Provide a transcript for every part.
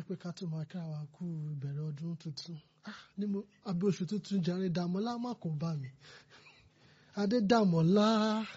pé ká tó máa kíra wa kú ìbẹ̀rẹ̀ ọdún tuntun ah ní mo abẹ́ oṣù tuntun jàre dàmọ́lá má kó bá mi adé dàmọ́lá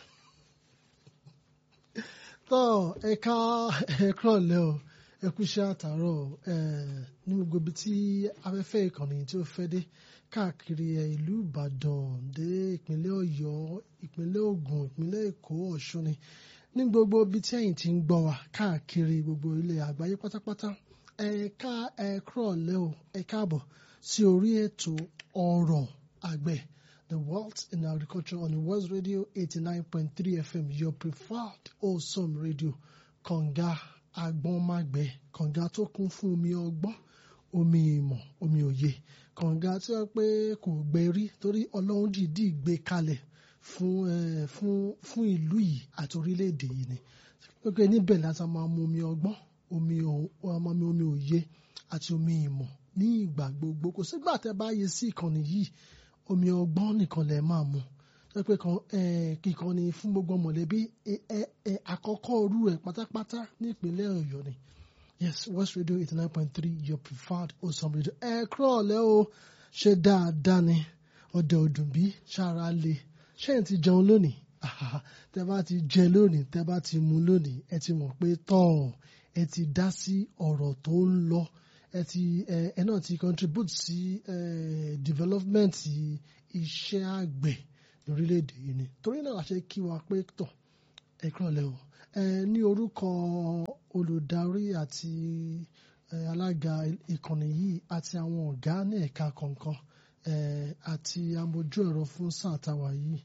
tọ́ ẹ̀ka ẹ̀kúrọ̀lẹ́ o ẹkú iṣẹ́ àtàárọ̀ ní gbogbo ibi tí afẹ́fẹ́ ìkànnì tí ó fẹ́ dé káàkiri ìlú Ìbàdàn dé ìpínlẹ̀ Ọ̀yọ́ ìpínlẹ̀ Ògùn ìpínlẹ̀ Èkó Ọ̀ṣun ni ní gbogbo ibi tí ẹ̀yin ti ń gbọ́ wa káàkiri gbogbo ilẹ̀ àgbáyé pátápátá ẹ̀ka ẹ̀kúrọ̀lẹ́ o ẹ káàbọ̀ sí orí ètò ọ̀rọ̀ àgbẹ̀ The World in Agriculture on the World Radio 89.3 FM your preferred awesome radio kànga agbọ́nmágbẹ́ kànga tó kún fún omi ọgbọ́n omi ìmọ̀ omi òye kànga tí wọ́n pé kò gbẹ rí torí ọlọ́run dìídì gbé kalẹ̀ fún fún fún ìlú yìí àti orílẹ̀-èdè yìí ni pé níbẹ̀ láti máa mu omi ọgbọ́n omi omi omi òye àti omi ìmọ̀ ní ìgbà gbogbo kò sígbà tẹ́ bá yẹ sí ìkànnì yìí omi ọgbọ́n nìkan lẹ̀ máa mu pé kíkan ni fún gbogbo mọ̀lẹ́bí àkọ́kọ́ orú ẹ̀ pátápátá ní ìpínlẹ̀ Ọ̀yọ́ ni yes West Radio eighty nine point three your preferred awesome radio ẹ kúrò ọ̀lẹ́ o ṣe dáadáa ni ọdẹ ọdún bí ṣára le ṣé ẹ ti jẹun lónìí tẹ bá ti jẹ lónìí tẹ bá ti mu lónìí ẹ ti mọ̀ pé tọ́ ẹ ti dá sí ọ̀rọ̀ tó ń lọ ẹ ti ẹ náà ti contribute sí development iṣẹ́ àgbẹ̀ lórílẹ̀‐èdè yìí ni torí náà ṣe kí wa pé tọ̀ ẹ kúrọ̀lẹ́ o ẹ ní orúkọ olùdarí àti alága ìkànnì yìí àti àwọn ọ̀gá ní ẹ̀ka kọ̀ọ̀kan àti amójú ẹ̀rọ fún sáà táwa yìí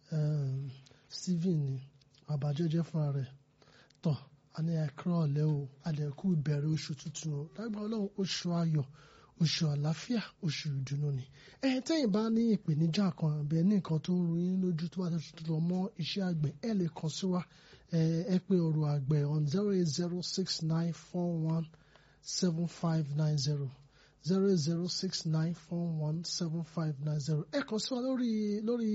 Stephen ni àbájẹ́jẹ́ fúnra rẹ̀ tọ̀ a ní ẹ kúrọ̀lẹ́ o àdẹ̀kú ìbẹ̀rẹ̀ oṣù tuntun o lágbára ọlọ́run oṣù ayọ̀ oṣù àlàáfíà oṣù ìdùnnú ni ẹ tẹ́yìn bá ní ìpèníjà kan àbẹ ní nǹkan tó ń ru yín lójú tó bá ti tuntun lọ mọ́ iṣẹ́ àgbẹ̀ ẹ lè kàn sí wa ẹ pé ọ̀rọ̀ àgbẹ̀ on zero eight zero six nine four one seven five nine zero zero eight zero six nine four one seven five nine zero ẹ kàn sí wa lórí lórí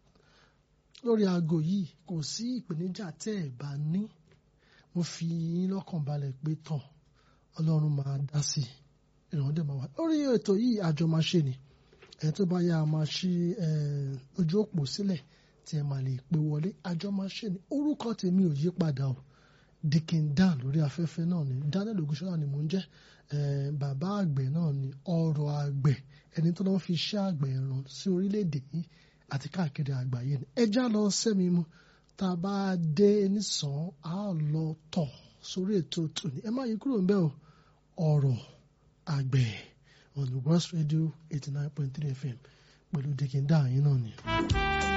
lórí aago yìí kò sí ìpèníjà tẹ́ ẹ bá ní mo fi yín lọ́kàn balẹ̀ pé tán ọlọ́run máa dá sí i ìrànwọ́ dẹ̀ máa wà lórí ètò yìí àjọ máa ṣe ni ẹ̀ tó bá yá a máa ṣí ojú òpó sílẹ̀ tí ẹ máa lè pè wọlé àjọ máa ṣe ni orúkọ tèmi ò yí padà o Dikin Dan lórí afẹ́fẹ́ náà ni Daniel Ogunṣọ́lá ni mò ń jẹ́ bàbá àgbẹ̀ náà ni ọ̀rọ̀ àgbẹ̀ ẹni tó lọ́n fi iṣẹ́ àgbẹ̀ ràn sí orílẹ̀-èdè yìí àti káàkiri àgbáyé ni ẹ já lọ sẹ́mi mu tá a bá dé nísàn á lọ tọ̀ sórí ètò tòní ẹ má yí kúrò ń bẹ̀ o ọ̀rọ̀ àgbẹ̀ on the West Radio eighty nine point three FM pẹ̀lú Dikin Dan yín náà ni.